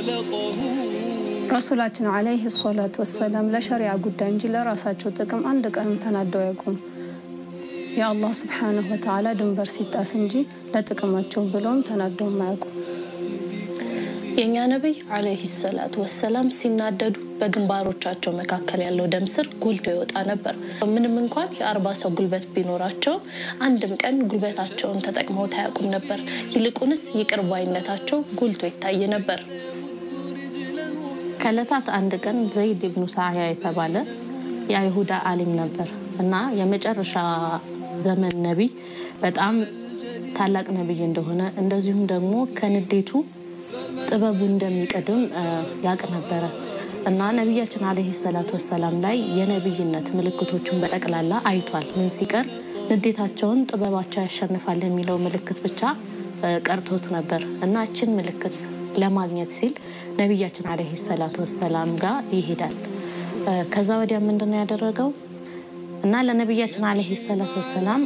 ረሱላችን ዓለይህ ሰላት ወሰላም ለሸሪያ ጉዳይ እንጂ ለራሳቸው ጥቅም አንድ ቀንም ተናደው ያውቁም። የአላህ ስብሓንሁ ወተዓላ ድንበር ሲጣስ እንጂ ለጥቅማቸው ብለውም ተናደውም አያውቁም። የእኛ ነቢይ ዓለይሂ ሰላቱ ወሰላም ሲናደዱ በግንባሮቻቸው መካከል ያለው ደም ስር ጎልቶ ይወጣ ነበር። ምንም እንኳን የአርባ ሰው ጉልበት ቢኖራቸው አንድም ቀን ጉልበታቸውን ተጠቅመው አያውቁም ነበር። ይልቁንስ ይቅር ባይነታቸው ጎልቶ ይታይ ነበር። ከዕለታት አንድ ቀን ዘይድ ብኑ ሳዕያ የተባለ የአይሁዳ አሊም ነበር እና የመጨረሻ ዘመን ነቢይ በጣም ታላቅ ነቢይ እንደሆነ እንደዚሁም ደግሞ ከንዴቱ ጥበቡ እንደሚቀድም ያውቅ ነበረ እና ነቢያችን ዓለይሂ ሰላቱ ወሰላም ላይ የነቢይነት ምልክቶቹን በጠቅላላ አይቷል። ምን ሲቀር ንዴታቸውን ጥበባቸው ያሸንፋል የሚለው ምልክት ብቻ ቀርቶት ነበር እና እችን ምልክት ለማግኘት ሲል ነቢያችን ዓለይሂ ሰላቱ ወሰላም ጋር ይሄዳል። ከዛ ወዲያ ምንድን ነው ያደረገው እና ለነቢያችን ዓለይሂ ሰላቱ ወሰላም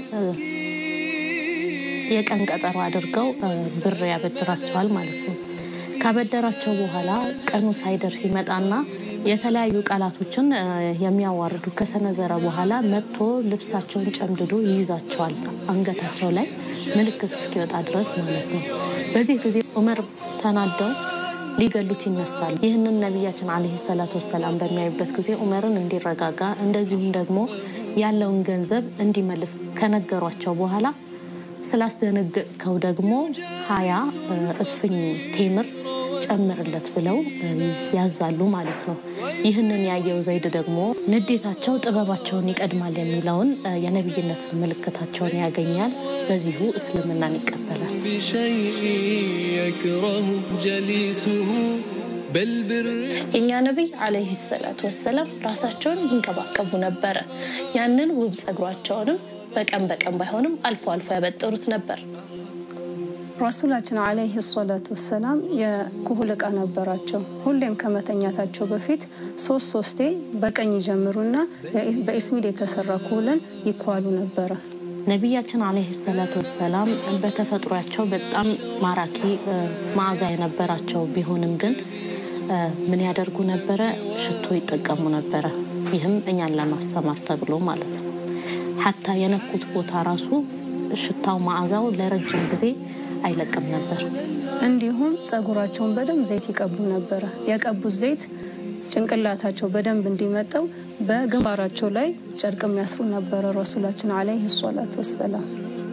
የቀን ቀጠሮ አድርገው ብር ያበድራቸዋል ማለት ነው። ካበደራቸው በኋላ ቀኑ ሳይደርስ ይመጣና የተለያዩ ቃላቶችን የሚያዋርዱ ከሰነዘረ በኋላ መጥቶ ልብሳቸውን ጨምድዶ ይይዛቸዋል፣ አንገታቸው ላይ ምልክት እስኪወጣ ድረስ ማለት ነው። በዚህ ጊዜ ዑመር ተናደው ሊገሉት ይነሳሉ። ይህንን ነቢያችን ዓለይሂ ሰላቱ ወሰላም በሚያዩበት ጊዜ ዑመርን እንዲረጋጋ እንደዚሁም ደግሞ ያለውን ገንዘብ እንዲመልስ ከነገሯቸው በኋላ ስላስደነገጥከው ደግሞ ሀያ እፍኝ ቴምር ጨምርለት ብለው ያዛሉ ማለት ነው። ይህንን ያየው ዘይድ ደግሞ ንዴታቸው ጥበባቸውን ይቀድማል የሚለውን የነቢይነት ምልክታቸውን ያገኛል። በዚሁ እስልምናን ይቀበላል። የእኛ ነቢይ ዓለይሂ ሰላቱ ወሰላም ራሳቸውን ይንከባከቡ ነበረ። ያንን ውብ ጸጉራቸውንም በቀን በቀን ባይሆንም አልፎ አልፎ ያበጥሩት ነበር። ረሱላችን ዓለይሂ ሰላቱ ወሰላም የኩህል ዕቃ ነበራቸው። ሁሌም ከመተኛታቸው በፊት ሶስት ሶስቴ በቀኝ ይጀምሩና በኢስሚድ የተሰራ ኩህልን ይኳሉ ነበረ። ነቢያችን ዓለይሂ ሰላቱ ወሰላም በተፈጥሯቸው በጣም ማራኪ መዓዛ የነበራቸው ቢሆንም ግን ምን ያደርጉ ነበረ? ሽቶ ይጠቀሙ ነበረ። ይህም እኛን ለማስተማር ተብሎ ማለት ነው። ሀታ የነኩት ቦታ ራሱ ሽታው መዓዛው ለረጅም ጊዜ አይለቅም ነበር። እንዲሁም ጸጉራቸውን በደንብ ዘይት ይቀቡ ነበረ። የቀቡት ዘይት ጭንቅላታቸው በደንብ እንዲመጠው በግንባራቸው ላይ ጨርቅ የሚያስሩ ነበረ ረሱላችን ዓለይሂ ሰላቱ ወሰላም።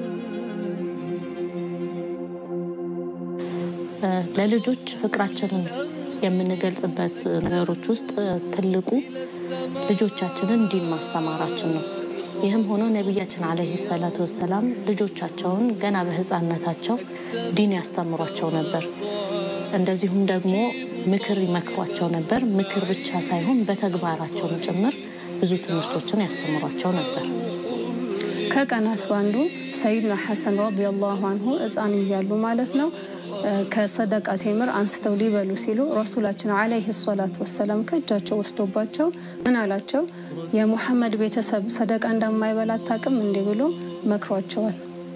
ለልጆች ፍቅራችንን የምንገልጽበት ነገሮች ውስጥ ትልቁ ልጆቻችንን ዲን ማስተማራችን ነው። ይህም ሆኖ ነቢያችን ዓለይሂ ሰላቱ ወሰላም ልጆቻቸውን ገና በሕፃንነታቸው ዲን ያስተምሯቸው ነበር። እንደዚሁም ደግሞ ምክር ይመክሯቸው ነበር። ምክር ብቻ ሳይሆን በተግባራቸውም ጭምር ብዙ ትምህርቶችን ያስተምሯቸው ነበር። ከቀናት ባንዱ ሰይድና ሐሰን ረዲየላሁ አንሁ ሕፃን እያሉ ማለት ነው ከሰደቃ ቴምር አንስተው ሊበሉ ሲሉ ረሱላችን ዓለይሂ ሰላቱ ወሰላም ከእጃቸው ወስዶባቸው ምን አላቸው? የሙሐመድ ቤተሰብ ሰደቃ እንደማይበላ አታውቅም እንዲህ ብሎ መክሯቸዋል።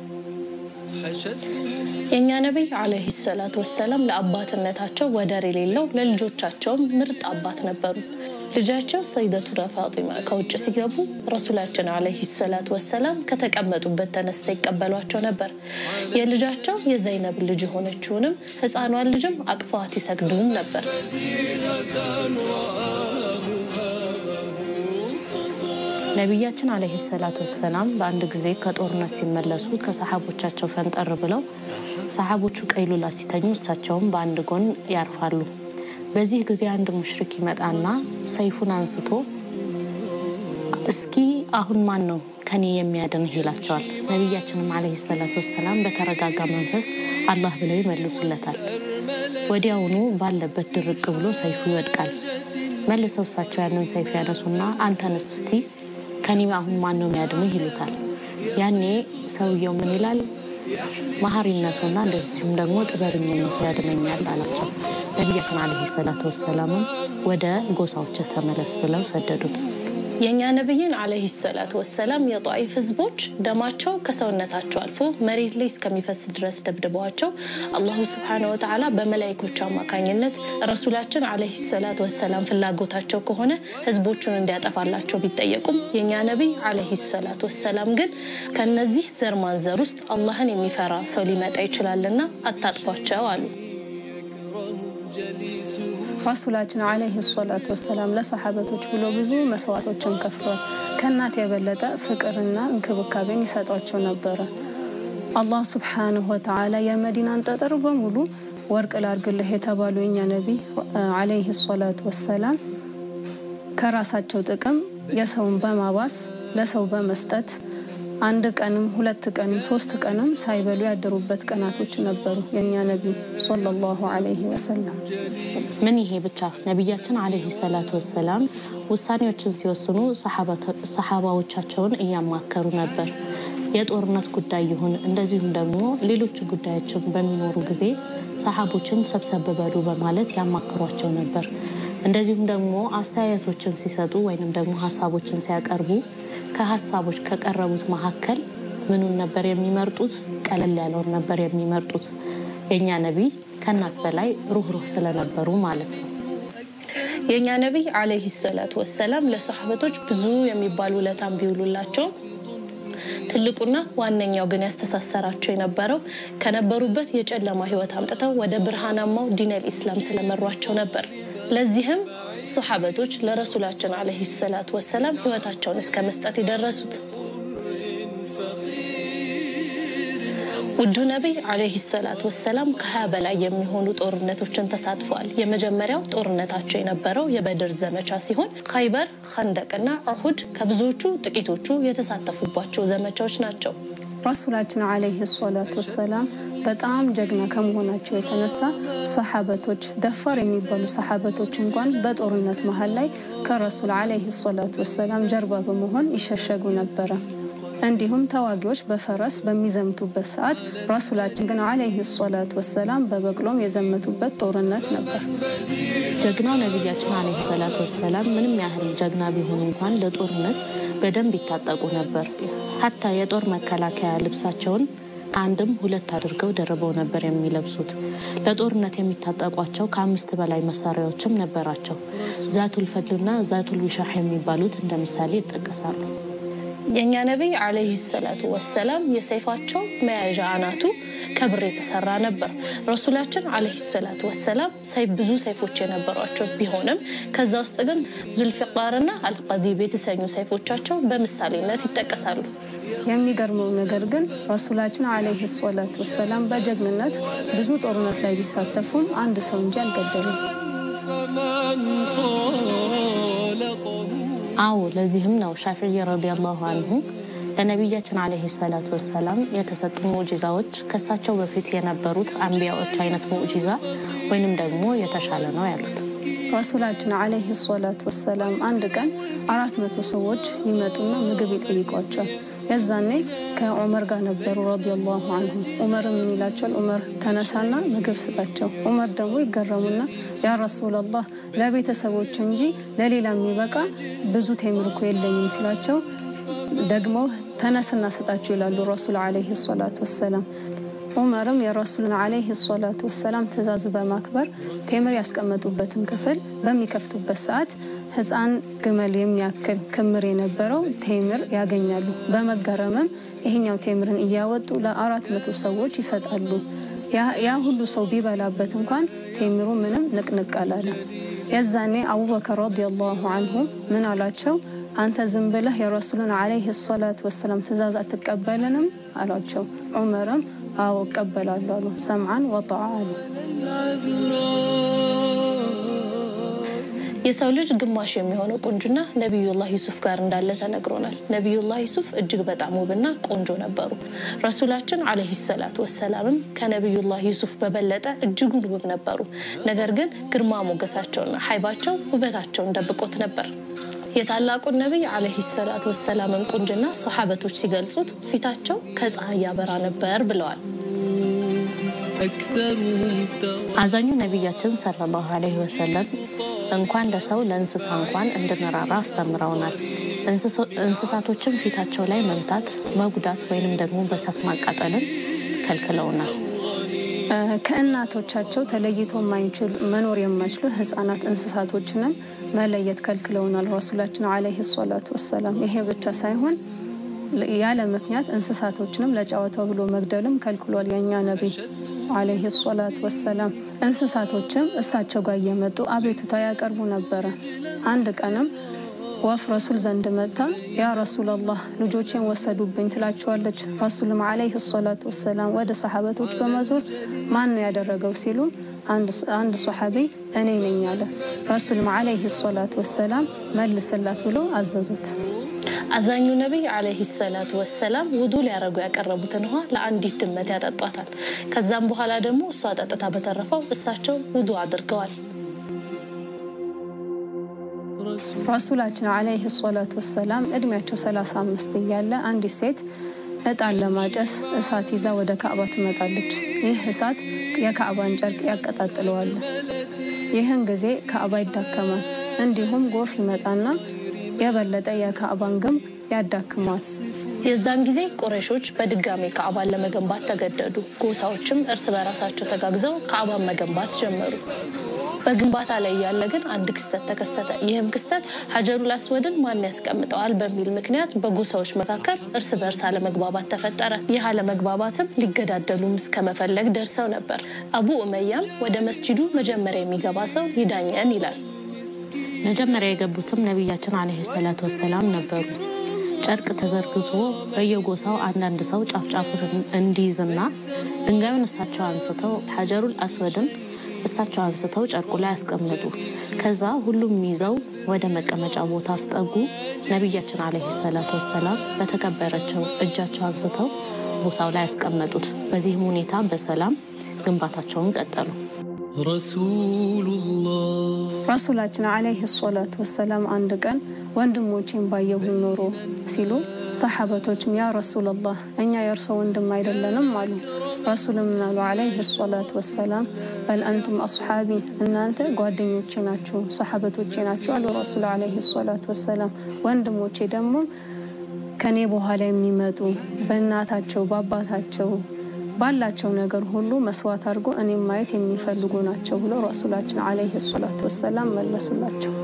የእኛ ነቢይ ዓለይሂ ሰላቱ ወሰላም ለአባትነታቸው ወደር የሌለው ለልጆቻቸውም ምርጥ አባት ነበሩ። ልጃቸው ሰይደቱና ፋጢማ ከውጭ ሲገቡ ረሱላችን ዓለይሂ ሰላቱ ወሰላም ከተቀመጡበት ተነስተ ይቀበሏቸው ነበር። የልጃቸው የዘይነብ ልጅ የሆነችውንም ሕፃኗን ልጅም አቅፈዋት ይሰግዱም ነበር። ነቢያችን ዓለይሂ ሰላቱ ወሰላም በአንድ ጊዜ ከጦርነት ሲመለሱ ከሰሓቦቻቸው ፈንጠር ብለው ሰሓቦቹ ቀይሉላ ሲተኙ እሳቸውም በአንድ ጎን ያርፋሉ። በዚህ ጊዜ አንድ ሙሽሪክ ይመጣና ሰይፉን አንስቶ እስኪ አሁን ማን ነው ከኔ የሚያድንህ ይላቸዋል። ነቢያችንም ዓለይሂ ሰላቱ ወሰላም በተረጋጋ መንፈስ አላህ ብለው ይመልሱለታል። ወዲያውኑ ባለበት ድርቅ ብሎ ሰይፉ ይወድቃል። መልሰው እሳቸው ያንን ሰይፍ ያነሱና አንተንስ እስቲ ከኔ አሁን ማን ነው የሚያድንህ ይሉታል። ያኔ ሰውየው ምን ይላል? መሀሪነቱና እንደዚሁም ደግሞ ጥበበኝነቱ ያድነኛል አላቸው። ነቢያችን ዓለይሂ ሰላቱ ወሰላምም ወደ ጎሳዎችህ ተመለስ ብለው ሰደዱት። የእኛ ነቢይን ዓለይሂ ሰላቱ ወሰላም የጧኢፍ ህዝቦች ደማቸው ከሰውነታቸው አልፎ መሬት ላይ እስከሚፈስ ድረስ ደብድበዋቸው አላሁ ስብሓነ ወተዓላ በመላይኮች አማካኝነት ረሱላችን ዓለይሂ ሰላቱ ወሰላም ፍላጎታቸው ከሆነ ህዝቦቹን እንዲያጠፋላቸው ቢጠየቁም የእኛ ነቢይ ዓለይሂ ሰላቱ ወሰላም ግን ከነዚህ ዘር ማንዘር ውስጥ አላህን የሚፈራ ሰው ሊመጣ ይችላልና አታጥፏቸው አሉ። ረሱላችን ዓለይሂ ሰላቱ ወሰላም ለሰሓበቶች ብሎ ብዙ መስዋዕቶችን ከፍሏል። ከእናት የበለጠ ፍቅርና እንክብካቤን ይሰጧቸው ነበረ። አላህ ሱብሓነሁ ወተዓላ የመዲናን ጠጠር በሙሉ ወርቅ ላርግልህ የተባሉ የኛ ነቢይ ዓለይሂ ሰላቱ ወሰላም ከራሳቸው ጥቅም የሰውን በማባስ ለሰው በመስጠት አንድ ቀንም ሁለት ቀንም ሶስት ቀንም ሳይበሉ ያደሩበት ቀናቶች ነበሩ። የእኛ ነቢይ ሰለላሁ ዓለይሂ ወሰለም ምን ይሄ ብቻ ነቢያችን ዓለይሂ ሰላቱ ወሰላም ውሳኔዎችን ሲወስኑ ሰሓባዎቻቸውን እያማከሩ ነበር። የጦርነት ጉዳይ ይሁን እንደዚሁም ደግሞ ሌሎች ጉዳዮችን በሚኖሩ ጊዜ ሰሓቦችን ሰብሰብ በሉ በማለት ያማክሯቸው ነበር። እንደዚሁም ደግሞ አስተያየቶችን ሲሰጡ ወይንም ደግሞ ሀሳቦችን ሲያቀርቡ ከሀሳቦች ከቀረቡት መካከል ምኑን ነበር የሚመርጡት? ቀለል ያለውን ነበር የሚመርጡት። የእኛ ነቢይ ከእናት በላይ ሩህሩህ ስለነበሩ ማለት ነው። የእኛ ነቢይ ዓለይሂ ሰላቱ ወሰላም ለሰሓበቶች ብዙ የሚባል ውለታን ቢውሉላቸውም ትልቁና ዋነኛው ግን ያስተሳሰራቸው የነበረው ከነበሩበት የጨለማ ህይወት አምጥተው ወደ ብርሃናማው ዲነል ኢስላም ስለመሯቸው ነበር። ለዚህም ሶሓበቶች ለረሱላችን ዓለይሂ ሰላቱ ወሰላም ህይወታቸውን እስከ መስጠት የደረሱት። ውዱ ነቢይ ዓለይሂ ሰላቱ ወሰላም ከሀያ በላይ የሚሆኑ ጦርነቶችን ተሳትፈዋል። የመጀመሪያው ጦርነታቸው የነበረው የበድር ዘመቻ ሲሆን ኸይበር፣ ኸንደቅና ኡሁድ ከብዙዎቹ ጥቂቶቹ የተሳተፉባቸው ዘመቻዎች ናቸው። ረሱላችን ዓለይሂ ሰላቱ ወሰላም በጣም ጀግና ከመሆናቸው የተነሳ ሰሓበቶች ደፋር የሚባሉ ሰሓበቶች እንኳን በጦርነት መሀል ላይ ከረሱል ዓለይሂ ሰላቱ ወሰላም ጀርባ በመሆን ይሸሸጉ ነበረ። እንዲሁም ተዋጊዎች በፈረስ በሚዘምቱበት ሰዓት ረሱላችን ግን ዓለይሂ ሰላቱ ወሰላም በበቅሎም የዘመቱበት ጦርነት ነበር። ጀግናው ነቢያችን ዓለይሂ ሰላቱ ወሰላም ምንም ያህል ጀግና ቢሆኑ እንኳን ለጦርነት በደንብ ይታጠቁ ነበር። ሀታ የጦር መከላከያ ልብሳቸውን አንድም ሁለት አድርገው ደርበው ነበር የሚለብሱት። ለጦርነት የሚታጠቋቸው ከአምስት በላይ መሳሪያዎችም ነበራቸው። ዛቱል ፈድልና ዛቱል ዊሻህ የሚባሉት እንደ ምሳሌ ይጠቀሳሉ። የእኛ ነቢይ ዓለይሂ ሰላቱ ወሰላም የሰይፋቸው መያዣ አናቱ ከብር የተሰራ ነበር። ረሱላችን ዓለይሂ ሰላቱ ወሰላም ብዙ ሰይፎች የነበሯቸው ቢሆንም ከዛ ውስጥ ግን ዙልፊቃርና አልቀዲብ የተሰኙ ሰይፎቻቸው በምሳሌነት ይጠቀሳሉ። የሚገርመው ነገር ግን ረሱላችን ዓለይሂ ሰላቱ ወሰላም በጀግንነት ብዙ ጦርነት ላይ ቢሳተፉም አንድ ሰው እንጂ አልገደሉም። አዎ ለዚህም ነው ሻፊዒ ረዲየላሁ አንሁ ለነቢያችን ዓለይሂ ሰላቱ ወሰላም የተሰጡ ሙዕጂዛዎች ከሳቸው በፊት የነበሩት አንቢያዎች አይነት ሙዕጂዛ ወይንም ደግሞ የተሻለ ነው ያሉት። ረሱላችን ዓለይሂ ሰላቱ ወሰላም አንድ ቀን አራት መቶ ሰዎች ይመጡና ምግብ ይጠይቋቸዋል። የዛኔ ከዑመር ጋር ነበሩ ረዲየላሁ አንሁ። ዑመር ምን ይላቸዋል? ዑመር ተነሳና ምግብ ስጣቸው። ዑመር ደግሞ ይገረሙና ያ ረሱላላህ ለቤተሰቦች እንጂ ለሌላ የሚበቃ ብዙ ቴምር እኮ የለኝም ሲላቸው ደግሞ ተነስና ስጣቸው ይላሉ ረሱል ዓለይሂ ሰላቱ ወሰላም። ዑመርም የረሱልን ዓለይሂ ሰላቱ ወሰላም ትእዛዝ በማክበር ቴምር ያስቀመጡበትን ክፍል በሚከፍቱበት ሰዓት ሕፃን ግመል የሚያክል ክምር የነበረው ቴምር ያገኛሉ። በመገረምም ይሄኛው ቴምርን እያወጡ ለአራት መቶ ሰዎች ይሰጣሉ። ያ ሁሉ ሰው ቢበላበት እንኳን ቴምሩ ምንም ንቅንቅ አላለም። የዛኔ አቡበከር ረዲየላሁ አንሁ ምን አላቸው? አንተ ዝም ብለህ የረሱልን ዓለይሂ ሰላቱ ወሰላም ትእዛዝ አትቀበልንም አሏቸው። ዑመርም አዎ እቀበላለሁ አሉ። ሰምዓን ወጣዓ አሉ። የሰው ልጅ ግማሽ የሚሆነው ቁንጅና ነቢዩላህ ዩሱፍ ጋር እንዳለ ተነግሮናል። ነቢዩላህ ዩሱፍ እጅግ በጣም ውብና ቆንጆ ነበሩ። ረሱላችን ዓለይሂ ሰላቱ ወሰላምም ከነቢዩላህ ዩሱፍ በበለጠ እጅጉን ውብ ነበሩ። ነገር ግን ግርማ ሞገሳቸውና ሀይባቸው ውበታቸውን ደብቆት ነበር። የታላቁን ነቢይ ዓለይሂ ሰላቱ ወሰላምን ቁንጅና ሰሓበቶች ሲገልጹት ፊታቸው ከፀሐይ ያበራ ነበር ብለዋል። አዛኙ ነቢያችን ሰለላሁ ዓለይሂ ወሰለም እንኳን ለሰው ለእንስሳ እንኳን እንድንራራ አስተምረውናል። እንስሳቶችን ፊታቸው ላይ መምታት፣ መጉዳት ወይንም ደግሞ በሳት ማቃጠልን ከልክለውናል። ከእናቶቻቸው ተለይቶ የማይችሉ መኖር የማይችሉ ህጻናት እንስሳቶችንም መለየት ከልክለውናል ረሱላችን አለይሂ ሰላቱ ወሰላም። ይሄ ብቻ ሳይሆን ያለ ምክንያት እንስሳቶችንም ለጨዋታው ብሎ መግደልም ከልክሏል የእኛ ነቢይ አለይሂ ሰላቱ ወሰላም። እንስሳቶችም እሳቸው ጋር እየመጡ አቤቱታ ያቀርቡ ነበረ። አንድ ቀንም ወፍ ረሱል ዘንድ መጥታ ያ ረሱላላህ ልጆቼን ወሰዱብኝ ትላቸዋለች። ረሱልም አለይሂ ሰላቱ ወሰላም ወደ ሰሓበቶች በመዞር ማን ነው ያደረገው ሲሉ አንድ ሰሓቢ እኔ ነኝ አለ። ረሱልም አለይሂ ሰላቱ ወሰላም መልስላት ብሎ አዘዙት። አዛኙ ነቢይ አለይሂ ሰላቱ ወሰላም ውዱ ሊያደርጉ ያቀረቡትን ውሃ ለአንዲት ድመት ያጠጧታል። ከዛም በኋላ ደግሞ እሷ ጠጥታ በተረፈው እሳቸው ውዱ አድርገዋል። ረሱላችን አለይሂ ሰላቱ ወሰላም እድሜያቸው 35 እያለ አንዲት ሴት እጣን ለማጨስ እሳት ይዛ ወደ ካዕባ ትመጣለች። ይህ እሳት የካዕባን ጨርቅ ያቀጣጥለዋል። ይህን ጊዜ ካዕባ ይዳከማል። እንዲሁም ጎርፍ ይመጣና የበለጠ የካዕባን ግንብ ያዳክሟል። የዛን ጊዜ ቁረሾች በድጋሚ ካዕባን ለመገንባት ተገደዱ። ጎሳዎችም እርስ በራሳቸው ተጋግዘው ካዕባን መገንባት ጀመሩ። በግንባታ ላይ ያለ ግን አንድ ክስተት ተከሰተ። ይህም ክስተት ሀጀሩል አስወድን ማን ያስቀምጠዋል በሚል ምክንያት በጎሳዎች መካከል እርስ በርስ አለመግባባት ተፈጠረ። ይህ አለመግባባትም ሊገዳደሉም እስከ መፈለግ ደርሰው ነበር። አቡ ኡመያም ወደ መስጂዱ መጀመሪያ የሚገባ ሰው ይዳኘን ይላል። መጀመሪያ የገቡትም ነቢያችን አለይሂ ሰላቱ ወሰላም ነበሩ። ጨርቅ ተዘርግቶ በየጎሳው አንዳንድ ሰው ጫፍጫፉን እንዲይዝና ድንጋዩን እሳቸው አንስተው ሀጀሩል አስወድን እሳቸው አንስተው ጨርቁ ላይ ያስቀምጡ። ከዛ ሁሉም ይዘው ወደ መቀመጫ ቦታ አስጠጉ። ነቢያችን አለይሂ ሰላቱ ወሰላም በተከበረችው እጃቸው አንስተው ቦታው ላይ ያስቀመጡት። በዚህም ሁኔታ በሰላም ግንባታቸውን ቀጠሉ። ረሱላችን አለይሂ ሰላቱ ወሰላም አንድ ቀን ወንድሞቼን ባየሁኝ ኖሮ ሲሉ ሰሓበቶችም ያ ረሱላላህ እኛ የእርሶ ወንድም አይደለንም አሉ። ረሱልም ምናሉ አለይሂ ሰላቱ ወሰላም በል አንቱም አስሓቢ እናንተ ጓደኞቼ ናችሁ፣ ሰሓበቶቼ ናችሁ አሉ ረሱል አለይሂ ሰላቱ ወሰላም። ወንድሞቼ ደግሞ ከኔ በኋላ የሚመጡ በእናታቸው በአባታቸው ባላቸው ነገር ሁሉ መስዋዕት አድርጎ እኔም ማየት የሚፈልጉ ናቸው ብሎ ረሱላችን አለይሂ ሰላቱ ወሰላም መለሱላቸው።